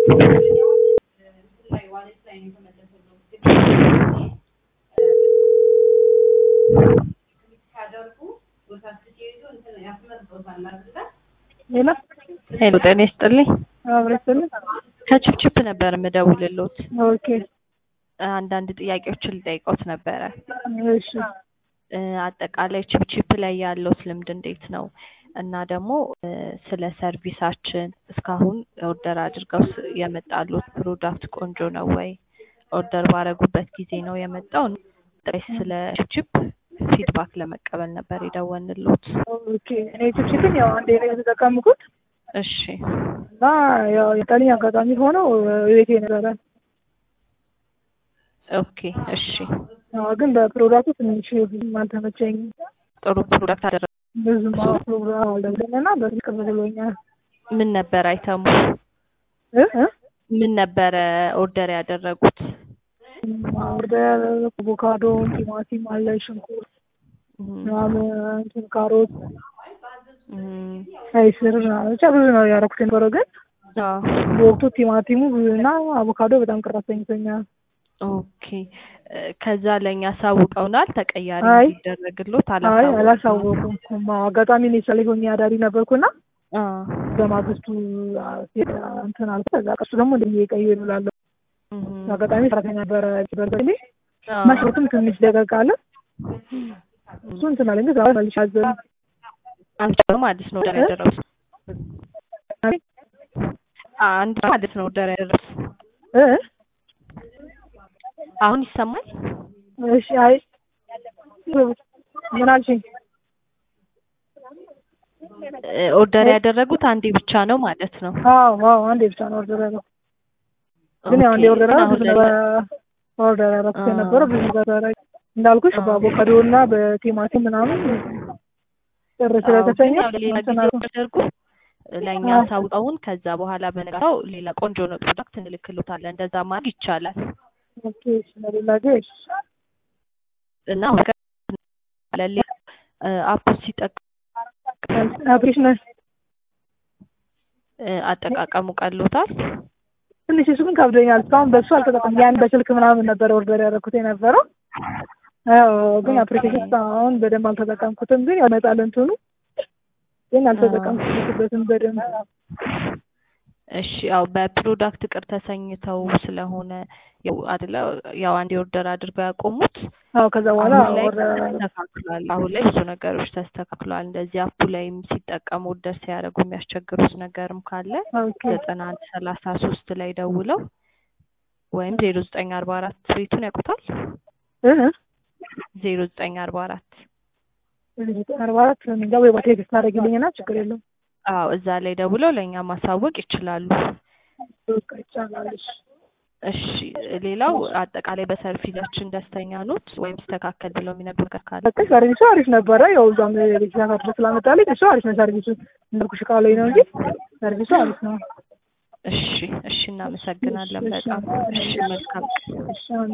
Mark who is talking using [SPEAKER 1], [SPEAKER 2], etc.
[SPEAKER 1] ሄሎ
[SPEAKER 2] ሄሎ ጤና ይስጥልኝ።
[SPEAKER 1] አብረስልኝ።
[SPEAKER 2] ከችፕችፕ ነበር የምደውልሎት።
[SPEAKER 1] ኦኬ
[SPEAKER 2] አንዳንድ ጥያቄዎችን ልጠይቆት ነበረ።
[SPEAKER 1] እሺ
[SPEAKER 2] እ አጠቃላይ ችፕችፕ ላይ ያለውት ልምድ እንዴት ነው? እና ደግሞ እ ስለ ሰርቪሳችን እስካሁን ኦርደር አድርገው ስ- የመጣሉት ፕሮዳክት ቆንጆ ነው ወይ? ኦርደር ባረጉበት ጊዜ ነው የመጣው? ጥሬ ስለ ችፕችፕ ፊድባክ ለመቀበል ነበር የደወልንሎት።
[SPEAKER 1] ኦኬ እኔ ችፕችፕን ያው አንዴ ነው የተጠቀምኩት
[SPEAKER 2] እሺ
[SPEAKER 1] እና ያው የጠልኝ አጋጣሚ ሆነው ቤቴ ነበረ።
[SPEAKER 2] ኦኬ እሺ
[SPEAKER 1] ያው ግን በፕሮዳክቱ ትንሽ ብዙም አልተመቸኝም።
[SPEAKER 2] ጥሩ ፕሮዳክት አደረ
[SPEAKER 1] ብዙም ፕሮግራም አልደለም እና በዚህ ቅር ብሎኛል።
[SPEAKER 2] ምን ነበር አይተሙ?
[SPEAKER 1] እ እ
[SPEAKER 2] ምን ነበረ ኦርደር ያደረጉት?
[SPEAKER 1] ወደ አቮካዶ፣ ቲማቲም አለ፣ ሽንኩርት
[SPEAKER 2] እም፣
[SPEAKER 1] ምናምን እንትን ካሮት፣
[SPEAKER 2] እም፣
[SPEAKER 1] ቀይ ስር ምናምን ብቻ ብዙ ነው ያደረኩት የነበረው ግን
[SPEAKER 2] አዎ
[SPEAKER 1] በወቅቱ ቲማቲሙ እና አቮካዶ በጣም ቅር አሰኝቶኛል።
[SPEAKER 2] ኦኬ እ ከዛ ለእኛ አሳውቀውናል። ተቀያሪ
[SPEAKER 1] አይ፣
[SPEAKER 2] እንዲደረግሎት
[SPEAKER 1] አይ
[SPEAKER 2] አላሳወቁም።
[SPEAKER 1] አላሳወቁም። አጋጣሚ እኔ ስለ ሆኜ አዳሪ ነበርኩና
[SPEAKER 2] አ
[SPEAKER 1] በማግስቱ አ፣ እንትን አልኩ። ከዛ ቀሱ ደግሞ እንደዚህ ቀዩ ይላለሁ
[SPEAKER 2] እም፣
[SPEAKER 1] አጋጣሚ ሰራተኛ ነበረ በርበሬ
[SPEAKER 2] አ፣
[SPEAKER 1] መስሮትም ትንሽ ደቀቅ አለ። እሱ እንትን አለኝ ግን መልሽ አዘን
[SPEAKER 2] አንድ ነው ማለት ነው ኦርደር ያደረጉት። አንድ ነው ማለት ነው ኦርደር ያደረጉት።
[SPEAKER 1] እ
[SPEAKER 2] አሁን ይሰማል?
[SPEAKER 1] እሺ አይ ምን አልሽኝ?
[SPEAKER 2] እ ኦርደር ያደረጉት አንዴ ብቻ ነው ማለት ነው።
[SPEAKER 1] አዎ አዎ አንዴ ብቻ ነው ኦርደር ያደረኩት። ግን ያው አንዴ
[SPEAKER 2] ኦኬ፣
[SPEAKER 1] ኦርደር
[SPEAKER 2] ግን
[SPEAKER 1] ያደረኩት
[SPEAKER 2] አሁን
[SPEAKER 1] ብዙ
[SPEAKER 2] ላይ
[SPEAKER 1] ነበር ኦርደር ያደረኩት
[SPEAKER 2] አ።
[SPEAKER 1] የነበረው ብዙ ነበረ እንዳልኩሽ
[SPEAKER 2] አ።
[SPEAKER 1] በአቮካዶ እና በቲማቲም ምናምን ጥር
[SPEAKER 2] አዎ፣ ግን
[SPEAKER 1] ስለተሰኘ
[SPEAKER 2] ያው ሌላ ጊዜ
[SPEAKER 1] እንትን አልኩ።
[SPEAKER 2] ተደርጎ ለእኛ
[SPEAKER 1] አዎ።
[SPEAKER 2] አሳውቀውን ከዛ በኋላ በነጋታው ሌላ ቆንጆ ነው ፕሮዳክት እንልክሎታለን። እንደዛ ማድረግ ይቻላል
[SPEAKER 1] ኦኬ ስለሌላ ግን
[SPEAKER 2] እና አሁን ከ- ለሌላ አፕ ሲጠቀሙ
[SPEAKER 1] አፕሪሽናል
[SPEAKER 2] እ አጠቃቀሙ ቀሎታል።
[SPEAKER 1] ትንሽ እሱ ግን ከብዶኛል። እስካሁን በሱ አልተጠቀም ያን በስልክ ምናምን ነበር ኦርደር ያደረኩት የነበረው። አዎ ግን አፕሊኬሽን እስካሁን በደንብ አልተጠቀምኩትም። ግን ያው ይመጣል እንትኑ ግን አልተጠቀምኩበትም በደንብ።
[SPEAKER 2] እሺ ያው በፕሮዳክት ቅር ተሰኝተው ስለሆነ ያው አይደለ ያው አንድ ኦርደር አድርገው ያቆሙት
[SPEAKER 1] አዎ ከዛ በኋላ
[SPEAKER 2] አሁን ላይ
[SPEAKER 1] ኦርደር
[SPEAKER 2] ተስተካክሏል። አሁን ላይ ብዙ ነገሮች ተስተካክሏል። እንደዚህ አፑ ላይም ሲጠቀሙ ኦርደር ሲያደርጉ የሚያስቸግሩት ነገርም ካለ
[SPEAKER 1] ኦኬ
[SPEAKER 2] ዘጠና አንድ ሰላሳ ሶስት ላይ ደውለው ወይም ዜሮ ዘጠኝ አርባ አራት ቤቱን ያውቁታል።
[SPEAKER 1] እ
[SPEAKER 2] ዜሮ ዘጠኝ አርባ አራት
[SPEAKER 1] አርባ አራት እንጃ ወይ በቴክስት ታደርጊልኝና ችግር የለውም።
[SPEAKER 2] አዎ እዛ ላይ ደውለው ለእኛ ማሳወቅ ይችላሉ።
[SPEAKER 1] በቃ ይቻላል። እሺ
[SPEAKER 2] እሺ ሌላው አጠቃላይ በሰርቪሳችን ደስተኛ ኖት ወይም ስተካከል ብለው የሚነግሩ ነገር ካለ
[SPEAKER 1] በቃ ሰርቪሱ አሪፍ ነበረ። ያው እዛም ቤት ድረስ ስላመጣልኝ እሱ አሪፍ ነው። ሰርቪሱ እንዳልኩሽ ቃል ላይ ነው እንጂ ሰርቪሱ አሪፍ ነው።
[SPEAKER 2] እሺ እሺ እናመሰግናለን በጣም እሺ መልካም
[SPEAKER 1] እሺ አሁን